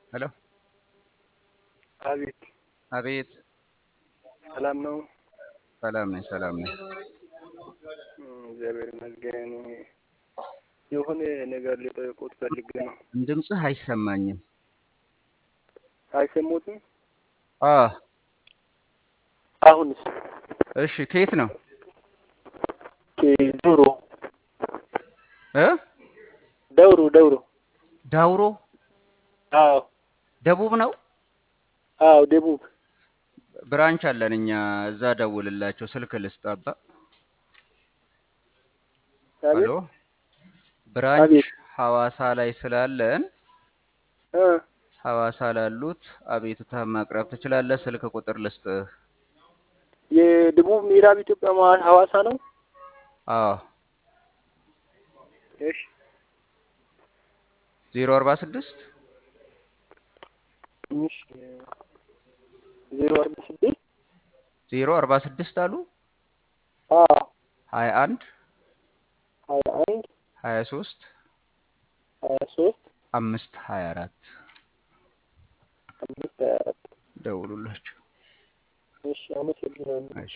ሄሎ አቤት አቤት ሰላም ነው? ሰላም ነኝ ሰላም ነኝ። እም፣ እግዚአብሔር ይመስገን። የሆነ ነገር ሊጠይቁት ፈልጌ ነው። ድምፅህ አይሰማኝም። አይሰሙትም? አ አሁንስ? እሺ ከየት ነው ዶሮ እ ደውሮ ደውሮ። ዳውሮ አዎ ደቡብ ነው። አዎ፣ ደቡብ ብራንች አለን እኛ እዛ ደውልላቸው ስልክ ልስጣባ። አቤት ሄሎ ብራንች አቤት ሐዋሳ ላይ ስላለን እ ሐዋሳ ላሉት አቤቱታ ማቅረብ ትችላለህ። ስልክ ቁጥር ልስጥህ። የደቡብ ምዕራብ ኢትዮጵያ መሀል ሐዋሳ ነው። አዎ እሺ ዜሮ አርባ ስድስት እሺ ዜሮ አርባ ስድስት ዜሮ አርባ ስድስት አሉ አዎ ሀያ አንድ ሀያ አንድ ሀያ ሶስት ሀያ ሶስት አምስት ሀያ አራት አምስት ሀያ አራት ደውሉላቸው። እሺ አመሰግናለሁ። እሺ